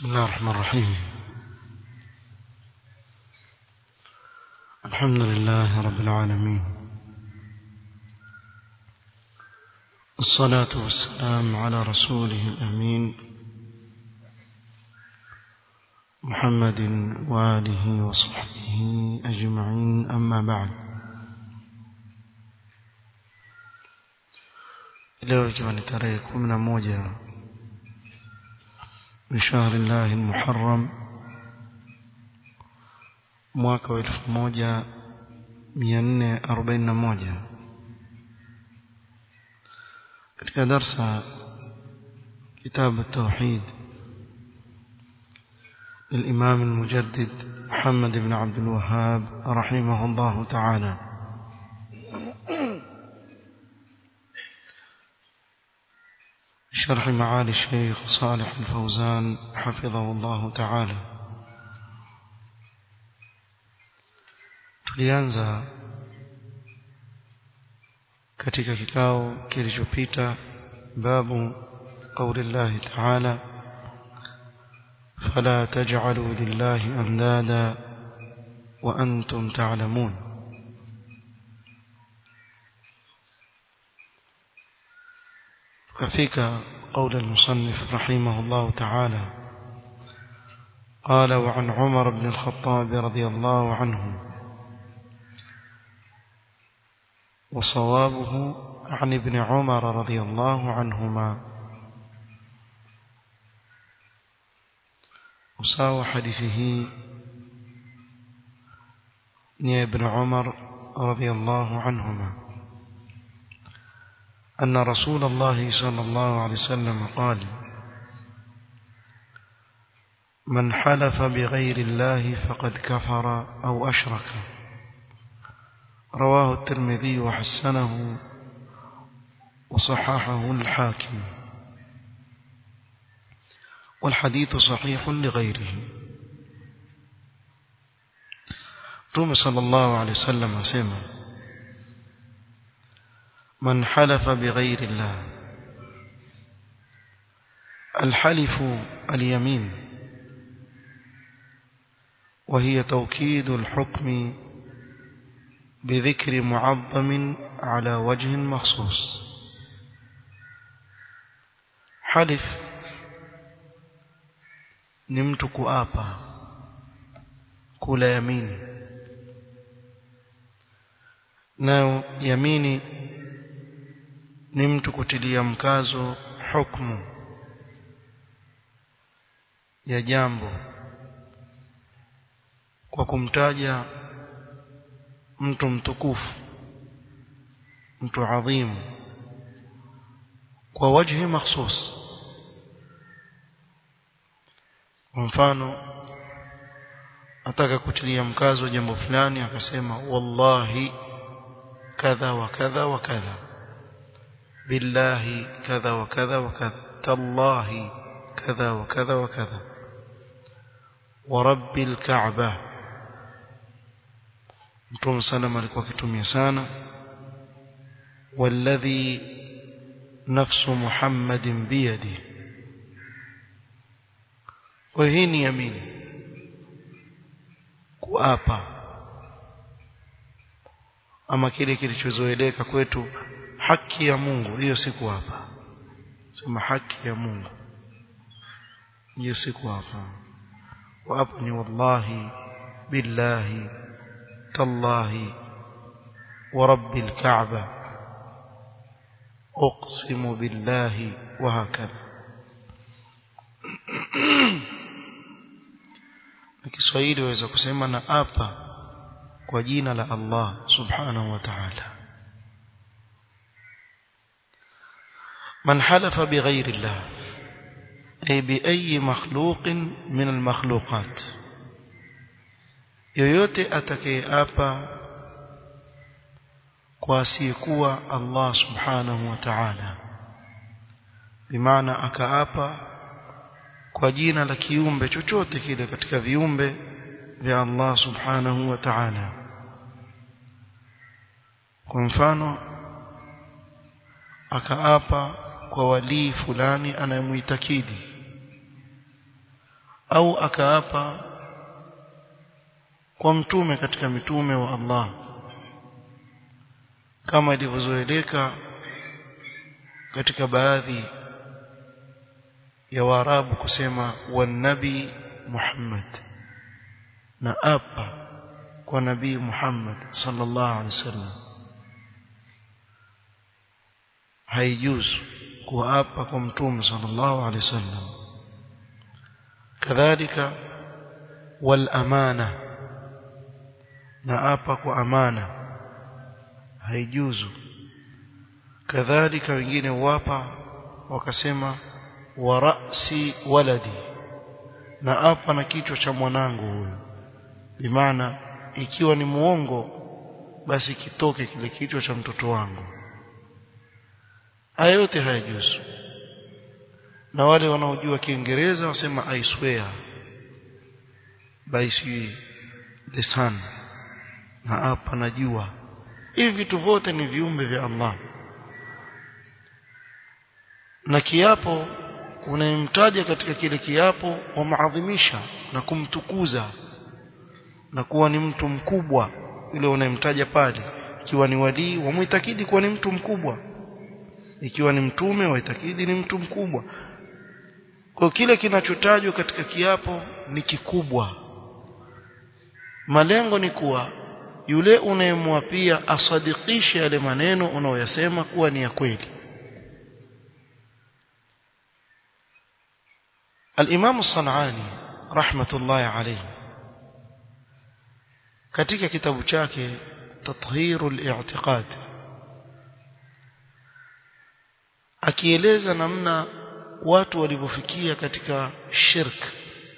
بسم الله الرحمن الرحيم الحمد لله رب العالمين الصلاة والسلام على رسوله الأمين محمد وآله وصحبه أجمعين أما بعد leo ikiwa ni tarehe kumi na moja من شهر الله المحرم mwaka wa elfu moja mia nne arobaini na moja katika darsa كتاب التوحيد للإمام المجدد محمد بن عبد الوهاب رحمه الله تعالى شرح معالي الشيخ صالح الفوزان حفظه الله تعالى tulianza katika kikao kilichopita babu qauli llahi taala fala taj'alu lillahi andada wa antum ta'lamun tukafika قول المصنف رحمه الله تعالى قال وعن عمر بن الخطاب رضي الله عنه وصوابه عن ابن عمر رضي الله عنهما وساوى حديثه يا ابن عمر رضي الله عنهما أن رسول الله صلى الله عليه وسلم قال من حلف بغير الله فقد كفر أو أشرك رواه الترمذي وحسنه وصححه الحاكم والحديث صحيح لغيره رمى صلى الله عليه وسلم سمع من حلف بغير الله الحلف اليمين وهي توكيد الحكم بذكر معظم على وجه مخصوص حلف نمت كؤابا كل يمين nayo yamini ni mtu kutilia mkazo hukumu ya jambo kwa kumtaja mtu mtukufu mtu adhimu kwa wajhi mahsus kwa mfano ataka kutilia mkazo jambo fulani akasema wallahi kadha wa kadha wa kadha بالله كذا وكذا وكذا تالله كذا وكذا وكذا ورب الكعبة mtume sana alikuwa akitumia sana والذي نفس محمد بيده kwa hii ni yamini kuapa ama kile kilichozoeleka kwetu haki ya Mungu hiyo siku hapa sema haki ya Mungu hiyo siku hapa wa hapa ni wallahi billahi tallahi wa rabbil kaaba uqsimu billahi wa hakadha Kiswahili waweza kusema na apa kwa jina la Allah subhanahu wa ta'ala من حلف بغير الله أي بأي مخلوق من المخلوقات yoyote atakayeapa kwa asiyekuwa Allah subhanahu wa ta'ala bimaana akaapa kwa jina la kiumbe chochote kile katika viumbe vya Allah subhanahu wa ta'ala kwa mfano akaapa kwa walii fulani anayemuitakidi au akaapa kwa mtume katika mitume wa Allah kama ilivyozoeleka katika baadhi ya Waarabu kusema wanabi Muhammad na apa kwa nabii Muhammad sallallahu alaihi wasallam haijuzu kuapa kwa mtume sallallahu alaihi wasallam kadhalika wal amana na apa kwa amana haijuzu kadhalika wengine wapa wakasema wa ra'si waladi na apa na kichwa cha mwanangu huyo bimaana ikiwa ni muongo basi kitoke kile kichwa cha mtoto wangu haya yote hayajuzu na wale wanaojua kiingereza wasema i swear by the sun na hapa najua hivi vitu vyote ni viumbe vya Allah na kiapo unayemtaja katika kile kiapo wamaadhimisha na kumtukuza na kuwa ni mtu mkubwa yule unayemtaja pale ikiwa ni walii wamuitakidi kuwa ni mtu mkubwa ikiwa ni mtume waitakidi ni mtu mkubwa kwa kile kinachotajwa katika kiapo ni kikubwa malengo ni kuwa yule unayemwapia asadikishe yale maneno unaoyasema kuwa ni ya kweli الإمام الصنعاني رحمة الله عليه katika kitabu chake tathhirul i'tiqad akieleza namna watu walivyofikia katika shirk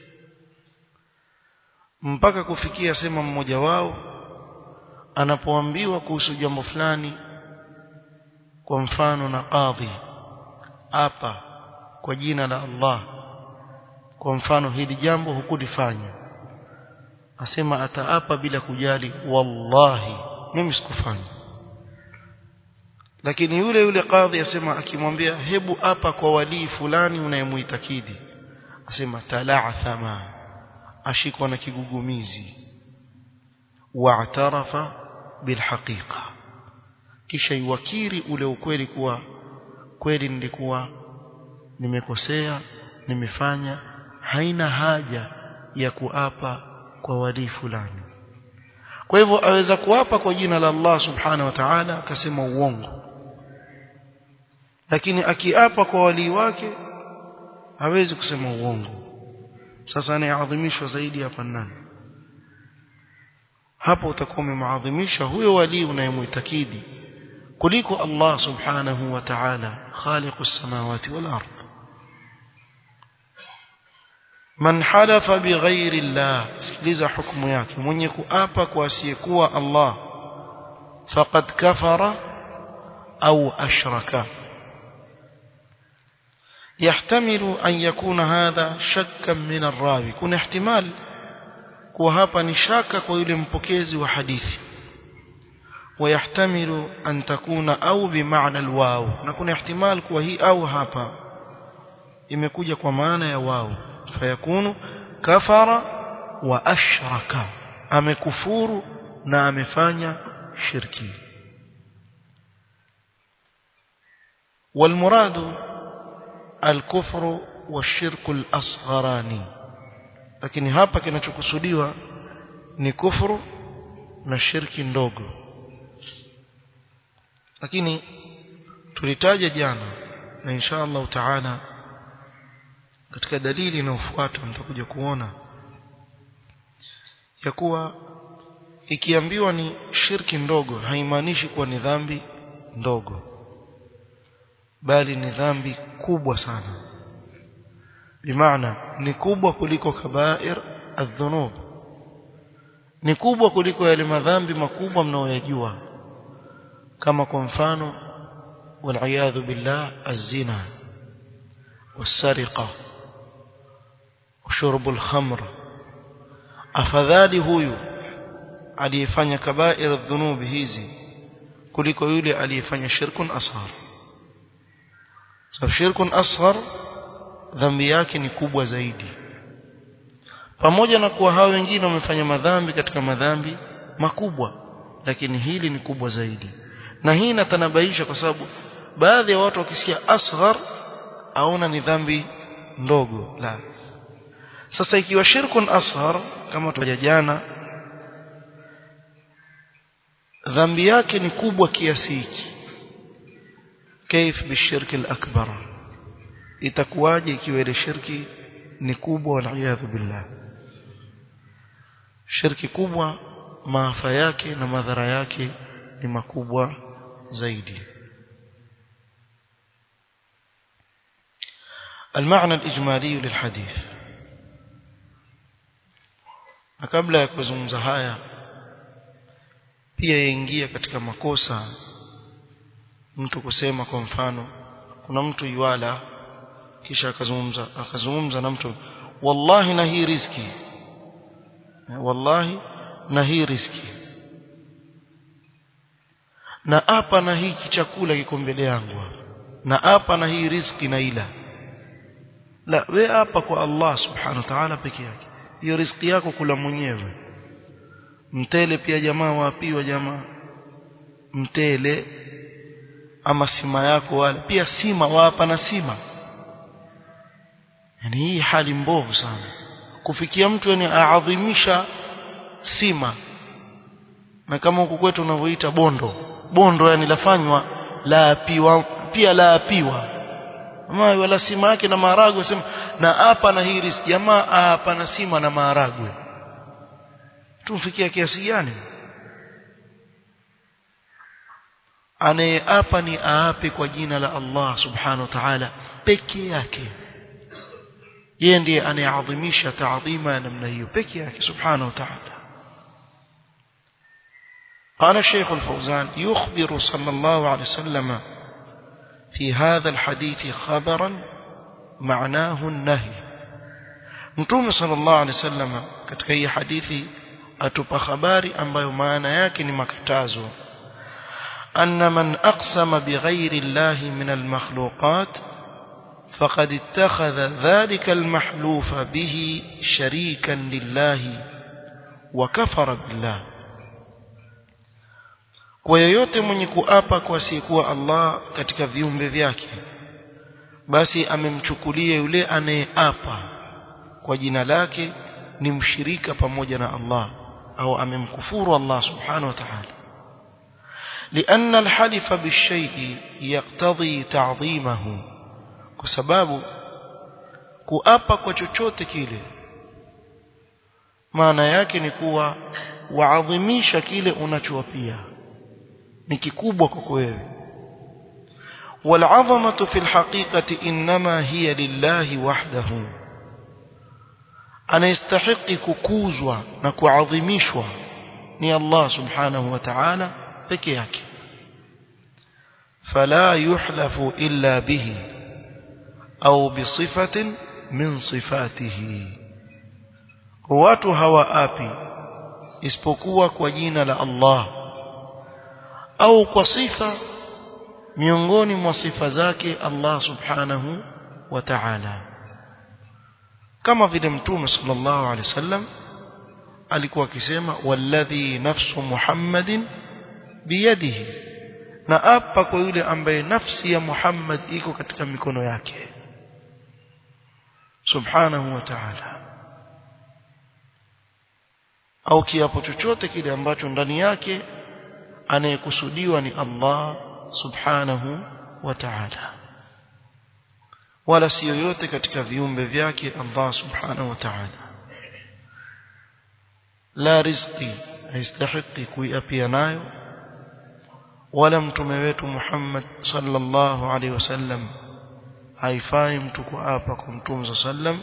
mpaka kufikia sema mmoja wao anapoambiwa kuhusu jambo fulani kwa mfano na qadhi hapa kwa jina la Allah kwa mfano hili jambo hukulifanya asema ataapa bila kujali wallahi mimi sikufanya lakini yule yule kadhi asema akimwambia hebu apa kwa walii fulani unayemuitakidi asema tala'thama ashikwa na kigugumizi wa'tarafa bilhaqiqa kisha iwakiri ule ukweli kuwa kweli nilikuwa nimekosea nimefanya haina haja ya kuapa kwa walii fulani kwa hivyo aweza kuapa kwa jina la Allah subhanahu wa ta'ala akasema uongo lakini akiapa kwa walii wake hawezi kusema uongo sasa anayeadhimishwa zaidi hapa nani hapo utakuwa umemaadhimisha huyo walii unayemuitakidi kuliko Allah subhanahu wa ta'ala khaliqus samawati wal ardh man halafa bighairi Allah sikiliza hukumu yake mwenye kuapa kwa asiyekuwa Allah faqad kafara au ashraka يحتمل أن يكون هذا شكا من الراوي كنا احتمال kuwa hapa ni shaka kwa yule mpokezi wa hadithi ويحتمل أن تكون أو بمعنى الواو نكون احتمال kuwa hii au hapa imekuja kwa maana ya wao fayakunu kafara wa ashraka amekufuru na amefanya shirki والمراد الكفر والشرك الأصغراني lakini hapa kinachokusudiwa ni kufuru na shirki ndogo lakini tulitaja jana na insha Allah taala katika dalili inayofuata mtakuja kuona ya kuwa ikiambiwa ni shirki ndogo haimaanishi kuwa ni dhambi ndogo bali ni dhambi kubwa sana bimaana ni kubwa kuliko kabair adhunub ni kubwa kuliko yale madhambi makubwa mnaoyajua kama kwa mfano والعياذ بالله الزنا والسرقة وشرب الخمر afadhali huyu aliyefanya kabair dhunubi hizi kuliko yule aliyefanya shirkun asghar so shirkun asghar dhambi yake ni kubwa zaidi pamoja na kuwa hao wengine wamefanya madhambi katika madhambi makubwa lakini hili ni kubwa zaidi na hii inatanabaisha kwa sababu baadhi ya watu wakisikia asghar aona ni dhambi ndogo la sasa ikiwa shirkun asghar kama tuja jana dhambi yake ni kubwa kiasi hiki كيف بالشرك الأكبر itakuwaje ikiwa ile shirki ni kubwa waliyadhu billah shirki kubwa maafa yake na madhara yake ni makubwa zaidi المعنى الإجمالي للحديث na kabla ya kuzungumza haya pia yaingia katika makosa mtu kusema kwa mfano kuna mtu yuala kisha akazungumza akazungumza na mtu wallahi na hii riski wallahi na hii riski na hapa na hiki chakula kiko mbele yangu na hapa na hii riski na ila la we hapa kwa Allah subhanahu wa ta'ala peke yake hiyo riski yako kula mwenyewe mtele pia jamaa wapiwa jamaa mtele ama sima yako wale pia sima wapa na sima yani hii hali mbovu sana kufikia mtu yani aadhimisha sima na kama huku kwetu unavyoita bondo bondo yani lafanywa la apiwa pia la apiwa ama wala sima yake na maharagwe sema na hapa na hii riski jamaa hapa na sima na maharagwe tumfikia kiasi gani anayeapa ni aape kwa jina la Allah subhanahu wa ta'ala peke yake yeye ndiye anayeadhimisha taadhima ya namna hiyo peke yake subhanahu wa ta'ala قال الشيخ الفوزان يخبر صلى الله عليه وسلم في هذا الحديث خبرا معناه النهي متوم صلى الله عليه وسلم katika hii hadithi atupa habari ambayo maana yake ni makatazo أن من أقسم بغير الله من المخلوقات فقد اتخذ ذلك المحلوف به شريكا لله وكفر بالله kwa yoyote mwenye kuapa kwa asiyekuwa Allah katika viumbe vyake basi amemchukulia yule anayeapa kwa jina lake ni mshirika pamoja na Allah au amemkufuru Allah subhanahu wa ta'ala لأن الحلف بالشيء يقتضي تعظيمه كسباب kuapa kwa chochote kile maana yake ni kuwa waadhimisha kile unachowapia ni kikubwa kwako wewe والعظمه في الحقيقه انما هي لله وحده anayestahiki kukuzwa na kuadhimishwa ni Allah subhanahu wa ta'ala peke yake fala yuhlafu illa bihi au bisifatin min sifatihi watu hawaapi isipokuwa kwa jina la Allah au kwa sifa miongoni mwa sifa zake Allah subhanahu wa ta'ala kama vile mtume sallallahu alaihi wasallam alikuwa akisema walladhi nafsu muhammadin biyadihi na apa kwa yule ambaye nafsi ya Muhammad iko katika mikono yake subhanahu wa ta'ala au kiapo chochote kile ambacho ndani yake anayekusudiwa ni Allah subhanahu wa ta'ala wala si yoyote katika viumbe vyake Allah subhanahu wa ta'ala la rizqi haistahiki kuiapia nayo wala mtume wetu Muhammad sallallahu alaihi wasallam haifai mtu kuapa kwa mtume sallam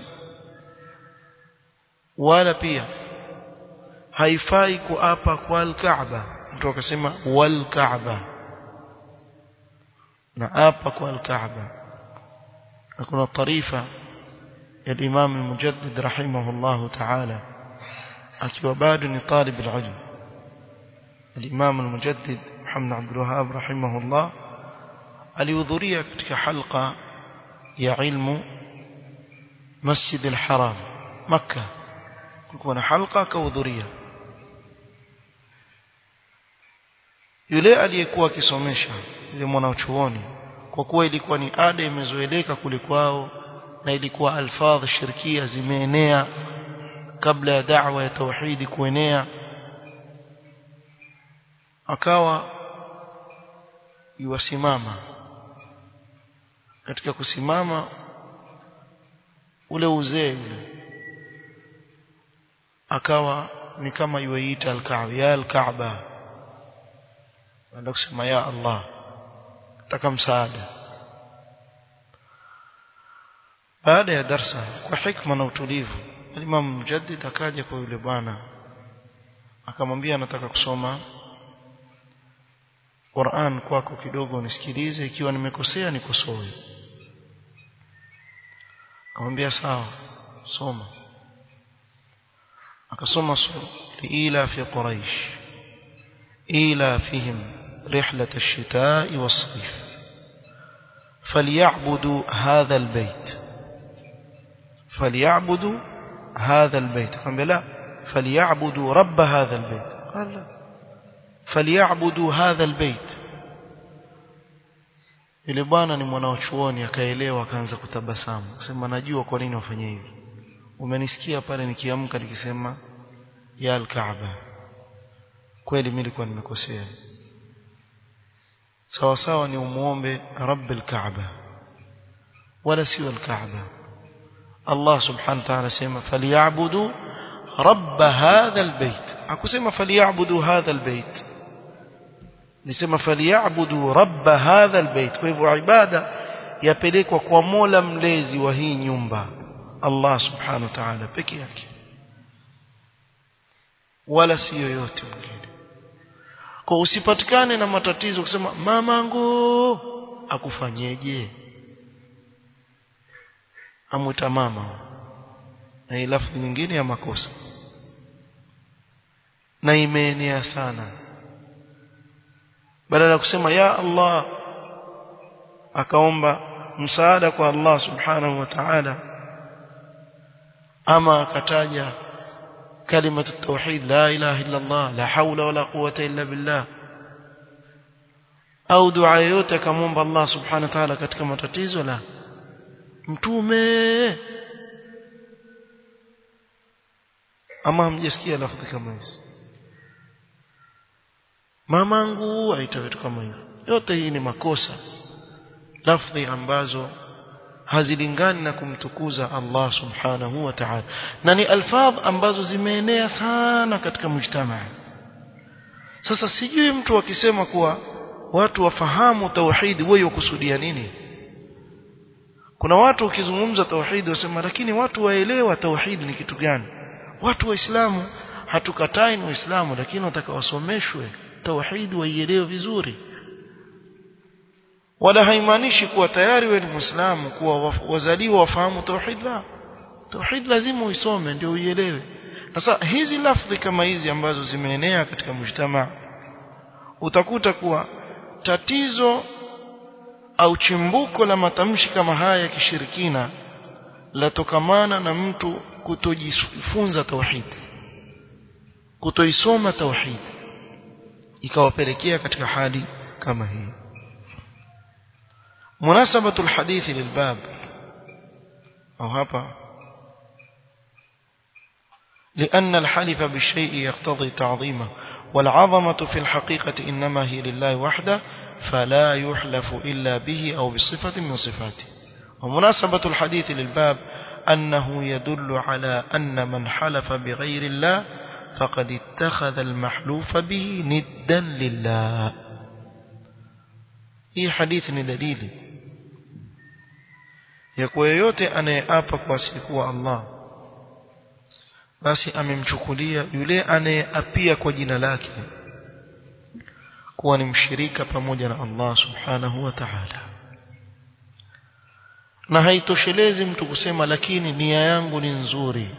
wala pia haifai kuapa kwa al-Kaaba mtu akasema wal Kaaba na apa kwa al-Kaaba na kuna tarifa ya Imam al-Mujaddid rahimahullahu ta'ala akiwa bado ni talib al-ilm al-Imam al-Mujaddid Muhammad Abdul Wahhab rahimahullah alihudhuria katika halqa ya ilmu Masjid al-Haram Makkah kulikuwa na halqa akahudhuria yule aliyekuwa akisomesha yule mwanachuoni kwa kuwa ilikuwa ni ada imezoeleka kule kwao na ilikuwa alfadh shirkia zimeenea kabla ya da'wa ya tauhidi kuenea akawa yuwasimama katika kusimama ule uzee ule akawa ni kama yuiita al-Kaaba ya al-Kaaba anaenda kusema ya Allah nataka msaada baada ya darsa kwa hikma na utulivu Imam Mujaddid akaja kwa yule bwana akamwambia nataka kusoma Qur'an kwako kidogo nisikilize ikiwa nimekosea nikosoe akamwambia sawa soma akasoma sura ila fi quraish ila fihim رحلة الشتاء والصيف فليعبدوا هذا البيت فليعبدوا هذا البيت قال لا فليعبدوا رب هذا البيت قال لا فليعبدوا هذا البيت yule bwana ni mwanachuoni akaelewa akaanza kutabasamu akasema najua kwa nini wafanye hivi umenisikia pale nikiamka nikisema ya al-Kaaba kweli mimi nilikuwa nimekosea sawa sawa ni umuombe rabbil kaaba wala sio al-kaaba Allah subhanahu wa ta'ala sema falyabudu rabb hadha albayt akusema falyabudu hadha albayt nisema falyabudu rabb hadha albayt kwa hivyo ibada yapelekwa kwa Mola mlezi wa hii nyumba Allah subhanahu wa ta'ala peke yake wala si yoyote mwingine kwa usipatikane na matatizo kusema mamangu akufanyeje amwita mama na hii lafzi nyingine ya makosa na imeenea sana badala ya kusema ya Allah akaomba msaada kwa Allah subhanahu wa ta'ala ama akataja كلمة التوحيد لا إله إلا الله لا حول ولا قوة إلا بالله au dua yoyote akamwomba Allah subhanahu wa ta'ala katika matatizo la mtume ama hamjasikia lafzi kama hizo mamangu aita vitu kama hivyo yote hii ni makosa lafzi ambazo hazilingani na kumtukuza Allah subhanahu wa ta'ala na ni alfadh ambazo zimeenea sana katika mujtamaa sasa sijui mtu akisema kuwa watu wafahamu tauhidi wewe ukusudia nini kuna watu ukizungumza tauhidi wasema lakini watu waelewa tauhidi ni kitu gani watu waislamu hatukatai ni waislamu lakini wataka wasomeshwe tauhidi waielewe vizuri wala haimaanishi kuwa tayari wewe ni muislamu kuwa wazaliwa wafahamu tauhid la tauhid lazima uisome ndio uielewe sasa hizi lafdhi kama hizi ambazo zimeenea katika mujtama utakuta kuwa tatizo au chimbuko la matamshi kama haya ya kishirikina latokamana na mtu kutojifunza tauhid kutoisoma tauhid ikawapelekea katika hali kama hii مناسبة الحديث للباب أو هبا لأن الحلف بالشيء يقتضي تعظيمه والعظمة في الحقيقة إنما هي لله وحده فلا يحلف إلا به أو بصفة من صفاته ومناسبة الحديث للباب أنه يدل على أن من حلف بغير الله فقد اتخذ المحلوف به ندا لله hii hadithi ni dalili ya kuwa yeyote anayeapa kwa asiyekuwa Allah basi amemchukulia yule anayeapia kwa jina lake kuwa ni mshirika pamoja na Allah subhanahu wa ta'ala na haitoshelezi mtu kusema lakini nia yangu ni nzuri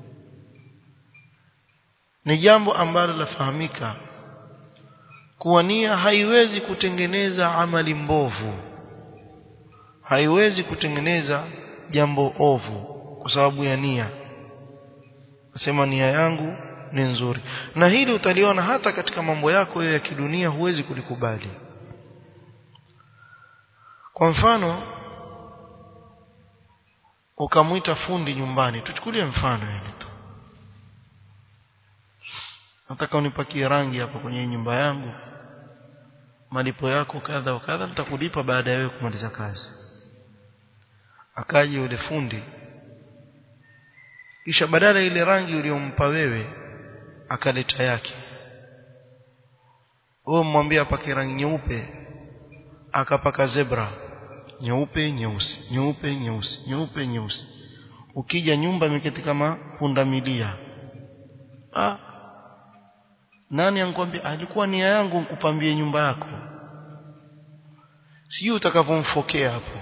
ni jambo ambalo lafahamika kuwa nia haiwezi kutengeneza amali mbovu haiwezi kutengeneza jambo ovu kwa sababu ya nia asema nia yangu ni nzuri na hili utaliona hata katika mambo yako ya kidunia huwezi kulikubali kwa mfano ukamwita fundi nyumbani tuchukulie mfano yani tu nataka unipakie rangi hapa kwenye nyumba yangu malipo yako kadha wa kadha nitakulipa baada ya wewe kumaliza kazi akaje yule fundi kisha badala ile rangi uliyompa wewe akaleta yake wewe mwambie apake rangi nyeupe akapaka zebra nyeupe nyeusi nyeupe nyeusi nyeupe nyeusi ukija nyumba imeketi kama punda milia ah nani ankwambia alikuwa nia yangu nikupambie nyumba yako sijui utakavyomfokea hapo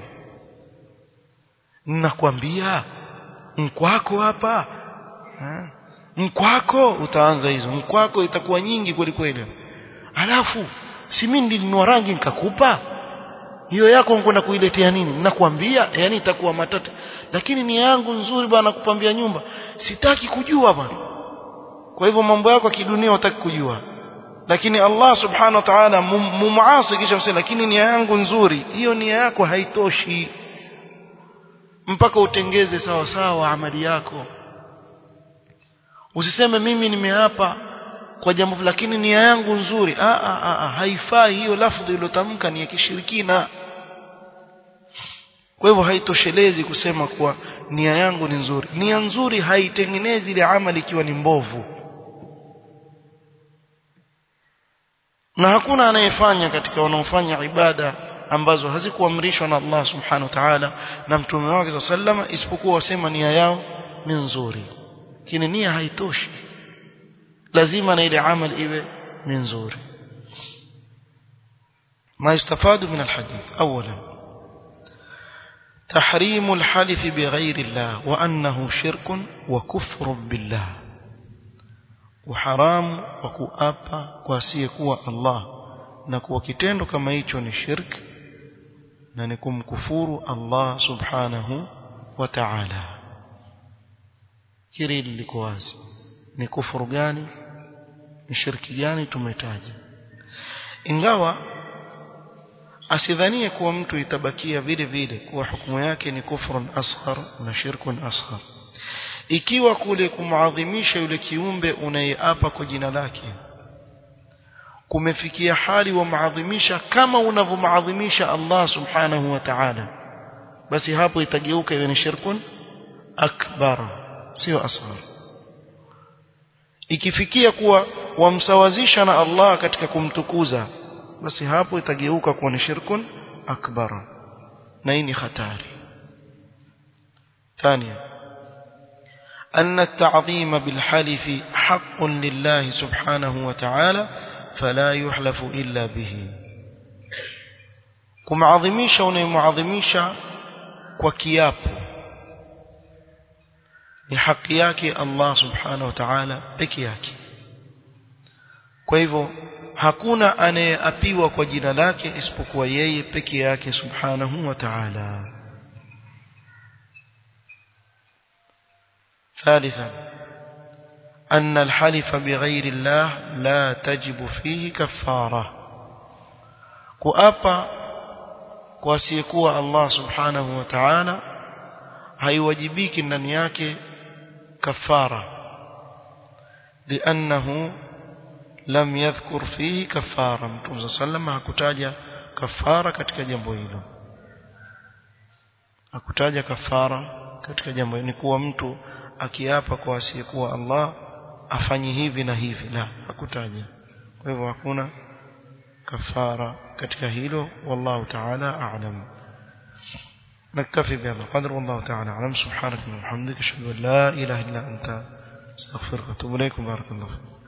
nakwambia mkwako hapa ha? mkwako utaanza hizo mkwako itakuwa nyingi kweli kweli alafu si mimi nilinunua rangi nikakupa hiyo yako nkwenda kuiletea nini nakwambia yani itakuwa matata lakini nia yangu nzuri bwana kupambia nyumba sitaki kujua bwana kwa hivyo mambo yako ya kidunia hutaki kujua lakini Allah subhanahu wa ta'ala mumuasi kisha msema lakini nia yangu nzuri hiyo nia yako haitoshi mpaka utengeze sawa sawa amali yako usiseme mimi nimeapa kwa jambo lakini nia yangu nzuri a a a haifai hiyo lafdhi iliyotamka ni ya kishirikina kwa hivyo haitoshelezi kusema kuwa nia yangu ni nzuri nia nzuri haitengenezi ile amali ikiwa ni mbovu na hakuna anayefanya katika wanaofanya ibada ambazo hazikuamrishwa na Allah subhanahu wa ta'ala na mtume wake sallama isipokuwa wasema nia yao ni nzuri lakini nia haitoshi lazima na ile amal iwe ni nzuri ما يستفاد من الحديث أولا تحريم الحلف بغير الله وأنه شرك وكفر بالله وحرام وكؤابا واسيكوا الله نكوا كتendo kama hicho ni shirk na ni kumkufuru Allah subhanahu wa ta'ala hili liko wazi ni kufuru gani ni shirki gani tumetaja ingawa asidhanie kuwa mtu itabakia vile vile kuwa hukumu yake ni kufrun asghar na shirkun asghar ikiwa kule kumadhimisha yule kiumbe unayeapa kwa jina lake kumefikia hali wa maadhimisha kama unavyomaadhimisha Allah subhanahu wa ta'ala basi hapo itageuka iwe ni shirkun akbar sio asghar ikifikia kuwa wamsawazisha na Allah katika kumtukuza basi hapo itageuka kuwa ni shirkun akbar na hii ni hatari ثانيا أن التعظيم بالحلف حق لله سبحانه وتعالى فلا يحلف إلا به kumadhimisha unayemwadhimisha kwa kiapo ni haki yake Allah subhanahu wa ta'ala peke yake kwa hivyo hakuna anayeapiwa kwa jina lake isipokuwa yeye peke yake subhanahu wa ta'ala ثالثا أن الحلف بغير الله لا تجب فيه كفارة كؤابا كواسيكوا الله سبحانه وتعالى haiwajibiki ndani yake kafara liannahu lam yadhkur fihi kafara mtume sallam hakutaja kafara katika jambo hilo hakutaja kafara katika jambo hilo ni kuwa mtu akiapa kwa asiyekuwa Allah afanye hivi na hivi la hakutaja kwa hivyo hakuna kafara katika hilo wallahu ta'ala a'lam نكتفي بهذا القدر والله تعالى أعلم سبحانك وبحمدك أشهد أن لا إله إلا أنت استغفرك وأتوب إليك بارك الله فيك